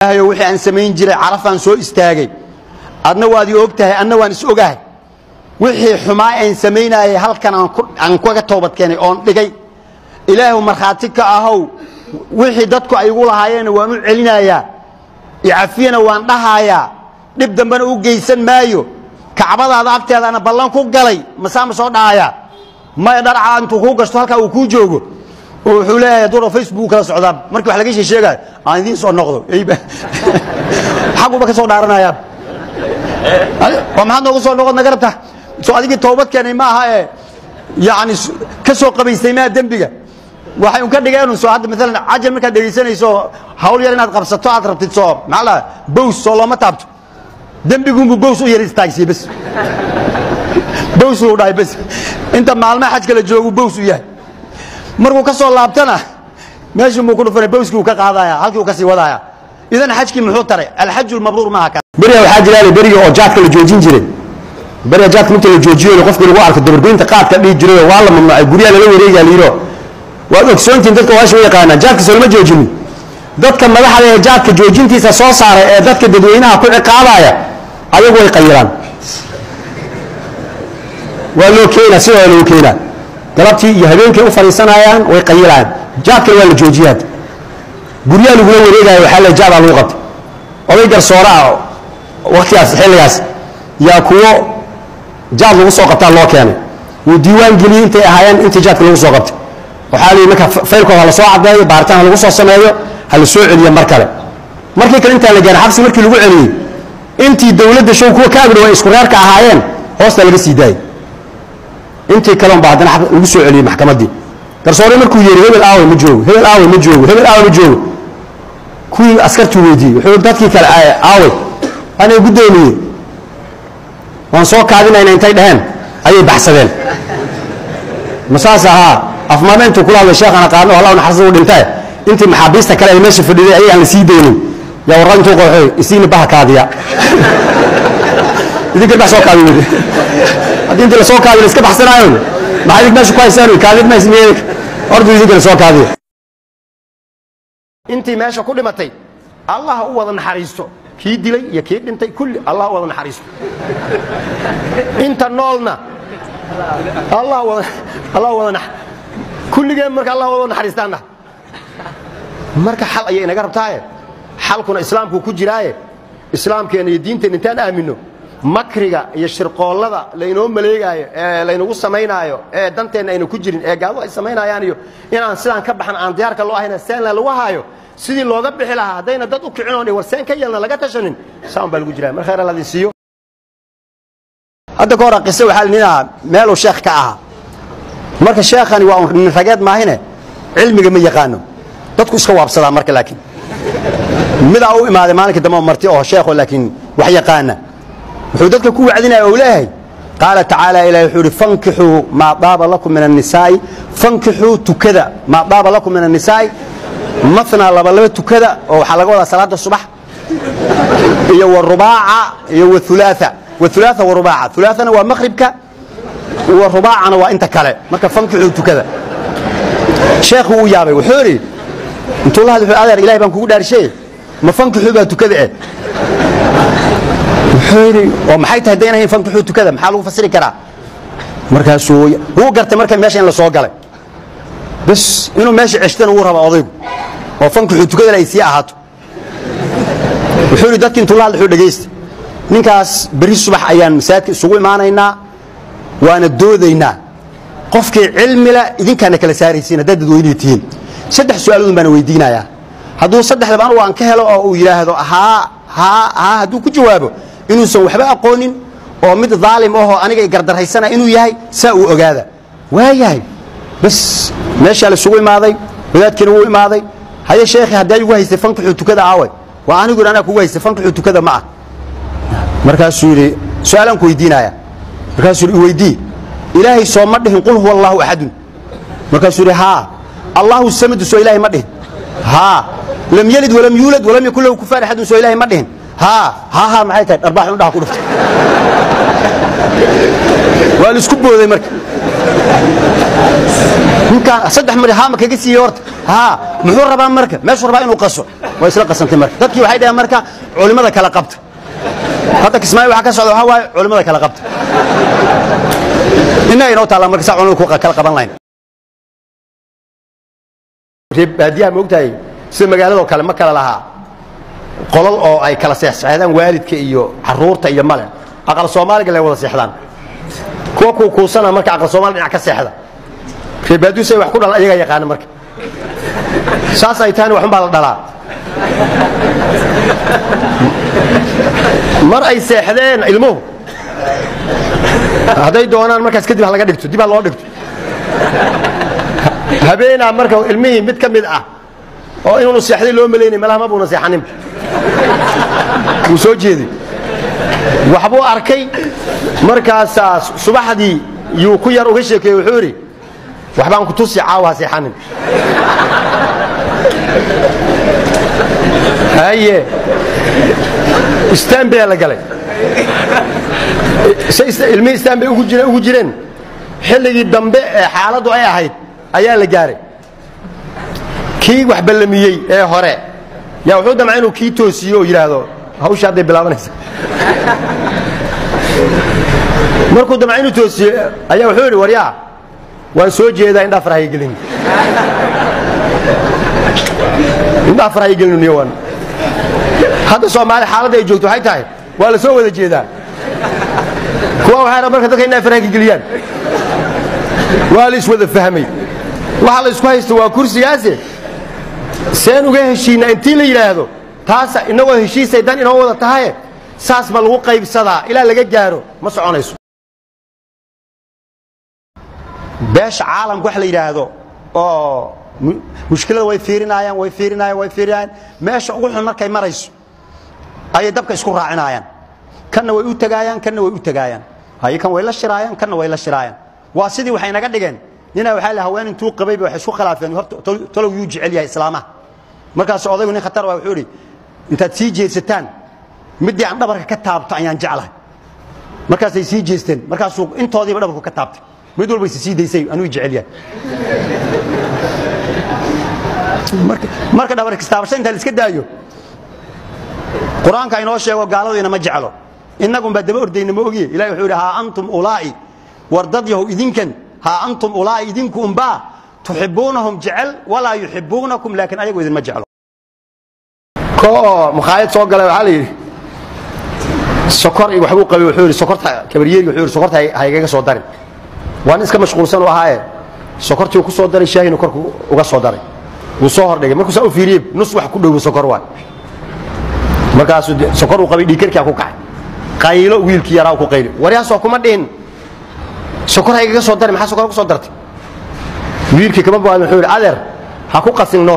ilaahayow wixii aan samayn jiray carafaan soo istaagay adna waad ii og tahay anna waan is ogahay wixii xumaa aan samaynayay halkan aan ku- aan kaga toobad keenay oon dhigay ilaahu markhaati ka ahow wixii dadku ay igu lahaayeenna waan u celinayaa icafiyana waan dhahayaa dhib dambena u geysan maayo kacbadaada agteedaana ballan ku galay masaa ma soo dhahayaa maya dharcaa intuu kuu gasto halkaa uu kuu joogo oo wuxuu leeyahay duro facebook kala socdaa markii wax laga sheegayo aan idiin soo noqdo eyba xaguba ka soo dhaaranayaa waa maxaad noogu soo noqod naga rabta soo adigii toobad keenay ma aha ee yani s- ka soo qabaystay maa dembiga waxay un ka dhigeen soo hadda maalan cajal markaad dhegaysanayso hawl yar inaad qabsato aad rabtid soo maxaa la bows soo looma taabto dembigunbu bows u yar istaagsiye bas bows uu dhahay bas inta maalmaha xajka la joogu bows u yahay markuu ka soo laabtana meeshii muu ku dhufanay bowskii uu ka qaadaya halkii uu ka sii wadaya idan xajkii muxuu taray alxaju lmabruur maaha ka beriga waxaa jira beriga oo jaadka la joojin jiray beriga jaadka marka la joojiyo qofka lagu arko dabargoynta qaadka dhihi jiray waa la mamnuucay guryaha lala wareegaa layiro waad ogsoontihin dadka waasha u yaqaanaa jaadka soo lama joojinin dadka madaxda ee jaadka joojintiisa soo saaray ee dadka dadweynaha ku ciqaabaya ayagu way qayiraan waa loo keenaa sidoo loo keenaa galabtii iyo habeenkii u fadhiisanayaan way qayirayaan jaadkana waa la joojiyaa guryaha lagula wareegaayo waxaa la jaadaa lagu qabtay oday garsoore ah waktigaas xilligaas yaa kuwo jaad lagu soo qabtaa loo keenay wuu diiwaan geliyey intay ahaayeen intii jaadka lagu soo qabtay waxaa lihi marka faylkooda ha la soo caddeeyo baaritaan ha lagu soo sameeyo ha la soo celiyo mar kale markii kale intaan la gaarin xabsi markii lagu celiyey intii dowladda show kuwa ka agdhow ay isku reerka ahaayeen hoosta laga sii daayey intii kale unbaa haddana xab- lagu soo celiyey maxkamaddii garsoore markuu yeeri hebel aawe ma joogo hebel aawe ma joogo hebel aawe ma joogo kuwii askartuu weydiiyey wuxuu dadkii kale "Aa- aaway aniga guddoomiye waan soo kaadinayna intay dhaheen ayay baxsadeen ma saas ahaa afmaame intuu kula hadlay sheekhan aqaano allah naxariista u dhintae intii maxaabiista kale ay meesha fadhiday ayay aan la sii daynin yaa warra intuu qooxoy isiina baha kaadiya idinka bax soo kaadi weyde haddii intii la soo kaadi la iska baxsanaayon maxaa idink meesha ku haysaan kaadid ma ismiyey ordu idinka la soo kaadiya intii meesha ku dhimatay allah u wada naxariisto kii dilay iyo kii dhintay kulli allah u wada naxariisto inta noolna allah wada allah wada nax kulligeen marka allah wada naxariistaana marka xal ayay inaga rabtaaye xalkuna islaamku ku jiraaye islaamkeena iyo diinteena intaan aamino makriga iyo shirqoollada laynoo maleegaayo ee laynagu samaynaayo ee danteenna ayna ku jirin ee gaadu ay samaynayaan iyo inaan sidaan ka baxan aan diyaarka loo ahayna seenna lagu haayo sidii looga bixi lahaa haddayna dad u kicin oon warseen ka yeelna laga tashanin saan baa lagu jiraa mar khayr alladin siiyo hadda ka hor qise waxaa linahaa meeluu sheekh ka ahaa marka sheekhani waa un nin rageed maahine cilmiga ma yaqaano dadku iska waabsadaa marka laakiin midaa u imaaday maalinka dambe oo marti oo sheekho laakiin wax yaqaana wuxuu dadka ku wacdinaya ou leeyahay qaala tacaala ilahi wuxuu ihi fankixuu maa daaba lakum min annisaa'i fankixuu tukada maa daaba lakum min annisaa'i mathnaa laba laba tukada oo waxaa laga wadaa salaada subax iyo warubaaca iyo waulaaa waulaaa warubaaca ulaana waa maqribka warubaacana waa inta kale marka fankixuu tukada sheekhu uu yaabay wuxuu idhi intuu la hadl wuxuu adeer ilahay baan kugu dhaarishay ma fankixuu baa tukada eh wuxuu yidhi oo maxay tahay dayn ahayn fankixuu tukada maxaa lagu fasiri karaa markaasuu wuu gartay marka meesha in la soo galay bas inuu meesha ceshtana wuu raba odaygu oo fankixuu tukadana ay sii ahaato wuxuu yidhi dadki intuu la hadl wuxuu dhegaysta ninkaas berri subax ayaan masaajidka isugu imaanaynaa waana doodaynaa qofkii cilmi leh idinkaana kala saaraysiin haddaad dadweynay tihiin saddex su'aaloodun baana weydiinayaa hadduu saddexdaba anugu aan ka helo oo uu yidhaahdo haa haa haa hadduu ku jawaabo inuusan waxba aqoonin oo mid daalim ahoo aniga i gardarhaysana inuu yahay saa uu ogaada waa yahay bas meeshaa la isugu imaaday wadaadkiina wuu imaaday haye sheekhi haddii igu haystay fankixuu tukada aaway waa anigu yidhi anaa kugu haystay fankixuu tukada ma ah markaasuu yidhi su-aalaan ku weydiinaya markaasuu yidhi iweydii ilaahay soo ma dhihin qul huwa allahu axadun markaasuu yidhi haa allahu samadu soo ilaahay ma dhihin haa lam yalid walam yuulad walam yakun lahu kufaan axadun soo ilaahay ma dhihin haa haa haa maxay tahay dharbaax indhaha ku dhuftay waa la isku booday marka ninkaan saddex mari haa ma kaga siiyey horta haa muxuu rabaa marka meeshuu rabaa inuu qaso waa isla qasantay marka dadkii waxay dhaheen marka culimmada kala qabta hadda kismaayo waxa ka socda waxaa waaye culimmada kala qabta innaga inoo taalla marka saa culimmada ku kala qaban lahayn reer baadiyaha ma ogtahay sida magaaladoo kale ma kala lahaa qolal oo ay kala seexseexdaan waalidka iyo caruurta iyo male aqal soomaaliga lay wada seexdaan kuwa kuu kuusana marka aqal soomaali dhinac ka seexda reer baadiyu say wax ku dhalan ayagaa yaqaana marka saas ay tahayna waxun baa la dhalaa mar ay seexdeen ilmuhu hadday doonaan markaas kadib ha laga dhigto dib ha loo dhigto habeenaa marka ilmihii mid ka mid ah oo inuunu seexday loo malaynay malaha ma buuna seexanin wuu soo jeeday waxbuu arkay markaasaa subaxdii yuu ku yar uga sheekeeye wuxuu idhi waxbaan ku tusi caawa ha seexanin haye istanbea la galay ilmihii istanbay ugu jireen xilligii dambe ee xaaladdu ay ahayd ayaa la gaaray kii wax ballamiyey ee hore yaa wuxuu damca inuu kii toosiyo oo yidhaahdo hawsha hadday bilaabanaysa markuu damca inuu toosiyo ayaa wuxuu yidhi waryaa waan soo jeedaa indhaa farahaya gelin indhaa farahaya gelinu niyowan hadda soomaali xaaladda ay joogto waxay tahay waa la soo wada jeedaa kuwa waxay rabaan marka dadka indhaa farahaya geliyaan waa la iswada fahmay waxa la isku haysta waa kursigaase seen uga heshiinaa intii la yidhaahdo taasa inagoo heshiisay dan inoo wada tahaye saas ma lagu qaybsadaa ilaa laga gaaro ma soconayso beesha caalamka wax la yidhaahdo oo mushkilada way fiirinaayaan way fiirinaayaan way fiirinaayaan meesha ugu xun markay marayso ayay dabka isku raacinayaan kanna way u tagaayaan kanna way u tagaayaan haye kan way la shiraayaan kanna way la shiraayaan waa sidii waxay naga dhigeen ninaa waxaa la haween intuu qabayba waxay isku khilaafeen horta talow yuu jecel yahay islaamaha markaas odaygu nin khatar waa wuxuu idhi intaad sii jeedsataan middii aan dhabarka ka taabto ayaan jeclahay markaasay sii jeesteen markaasuu intoodiiba dhabarku ka taabtay mid walba is sii daysay anuu jecel yahay marka dhabar kistaabasho inta la iska daayo qur-aanka inoo sheego gaaladu inama jeclo innagun baa daba ordayna ma ogiye ilahi wuxuu yidhi haa antum ulaa'i war dad yahow idinkan haa antum ulaa'i idinku umbaa tuxibbuunahum jecel walaa yuxibbuunakum laakiin ayagu idinma jeclo ko oo makhaayad soo galay waxaa la yidhi sokor iyo waxbuu qabay wuxuu yidhi sokorta kabaryeeri wuxuu yidhi sokorta ha igaga soo darin waa nin iska mashquulsan u ahaaye sokortii uu ku soo daray shaahina korku uga soo daray wuu soo hordhigay markuu saa u fiiriyey nus wax ku dhowo sokor waay markaasuu sokor uu qabay dhiikarkaa ku kacay qaylo wiilkii yaraa ku qayli waryaasoo kuma dhihin sokor ha igaga soo dari maxaa sokor ku soo dartay wiilkii kama baadin wuxuu yidhi adeer ha ku qasinno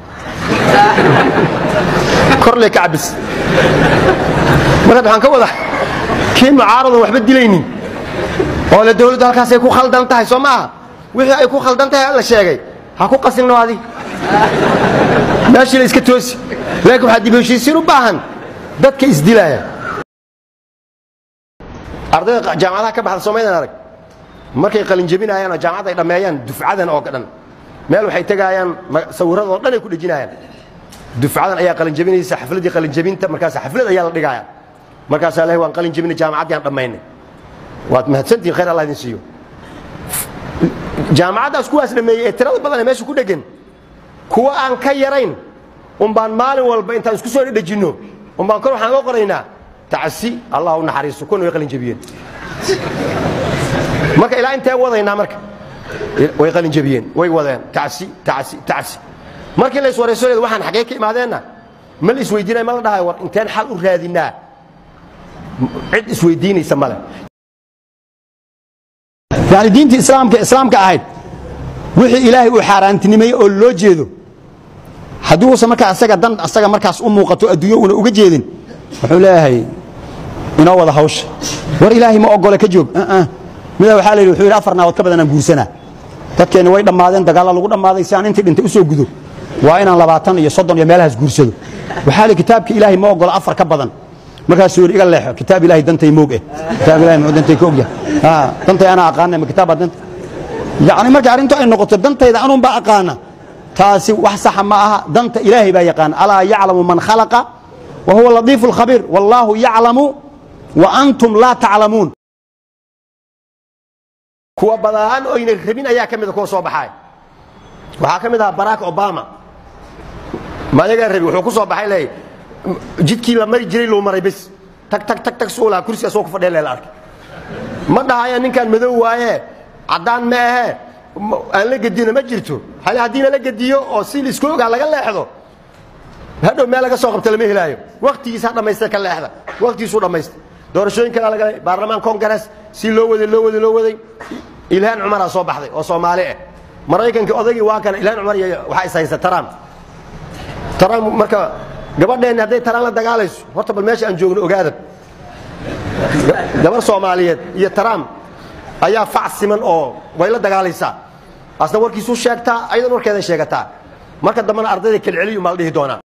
korle ka cabis markaad waxaan ka wada kii mucaaradan waxba dilaynin oo le dawladdu halkaasay ku khaldan tahay soo maaha wixii ay ku khaldan tahay la sheegay ha ku qasinno adi meeshii la iska toosi laakiin waxaa dib heshiisiin u baahan dadka isdilaaya ardayda jaamacadaha ka baxda soomaydan arag markay qalinjebinayaan oo jaamacadda ay dhammeeyaan dufcadan oo dhan meel waxay tegaayaan sawirradoo dhan ay ku dhejinayaan dufcadan ayaa qalinjebinaysa xafladdii qalinjebinta markaas xaflad ayaa la dhigaaya markaasaa leh waan qalinjebinay jaamacaddii aan dhammaynay waad mahadsantihin khayr allah idin siiyo jaamacaddaas kuwaas dhammeeyey ee tirada badan ee meesha ku dheggan kuwa aan ka yarayn umbaan maalin walba intaan isku soo dhejinno umbaan kor waxaan oga qoraynaa tacsi allah u naxariisto kuna way qalinjebiyeen marka ilaa intee wadaynaa marka way qalinjebiyeen way wadeen tacsi tacsi tacsi markii la iswarayso leed waxaan xaggee ka imaadeenna ma la isweydiinaya ma la dhahay war inteen xal u raadinaa cid isweydiinaysa male yani diintii islaamka islaamka ahayd wixii ilaahay uu xaaraantinimeeyey oo loo jeedo haddii uusan markaa asaga dan asaga markaas u muuqato adduunyo una uga jeedin wuxuu leeyahay inoo wada hawsha war ilaahay ma ogole ka joog midaa waxaa la yidhi wuxuu yidhi afar naabood ka badanaan guursanaa dadkeenni way dhammaadeen dagaalla lagu dhammaaday si aan intii dhintay u soo gudo waa inaan labaatan iyo soddon iyo meelahaas guursado waxaa li kitaabka ilaahay ma ogola afar ka badan markaasuu yidhi iga leexo kitaab ilaahay dantay moog eh kitaab ilahay muxuu dantay ka ogyahay dantay anaa aqaana ma kitaab baa danta yacni marka arrintu ay noqoto dantayda anuun baa aqaana taasi wax saxa ma aha danta ilaahay baa yaqaan alaa yaclamu man khalaqa wa huwa latiifu lkhabiir wallaahu yaclamu wa antum laa taclamuun kuwa badaan oyna rabin ayaa ka mida kuwa soo baxaay waxaa ka mid ahaa barack obama mayagaa rabi wuxuu ku soo baxay leey jidkii la mari jiray luu maray bes tag tag tag tag suu lahaa kursi asoo ku fadhiya lela arkay ma dhahaya ninkaan madow waaye caddaan ma ahe aan la gedina ma jirto hal haddiina la gediyo oo si laisku ogaa laga leexdo hadhow meel laga soo qabta lama helaayo waktigiisa ha dhammaysta ka leexda waktigiisuu dhammaysta doorashooyin kalaa laga baarlamaan congress si loo waday loo waday loo waday ilhaan cumaraa soo baxday oo soomaali ah maraykanka odaygii waa kana ilhaan cumar iyo waxaa is haysa trump trump marka gabadheenni hadday taraan la dagaalayso horta bal meesha aan joogno ogaada gabar soomaaliyeed iyo trump ayaa fac siman oo way la dagaalaysaa asna warkiisuu sheegtaa ayadan warkeeday sheegataa marka dambena ardayda kelceliyu maa la dhihi doonaa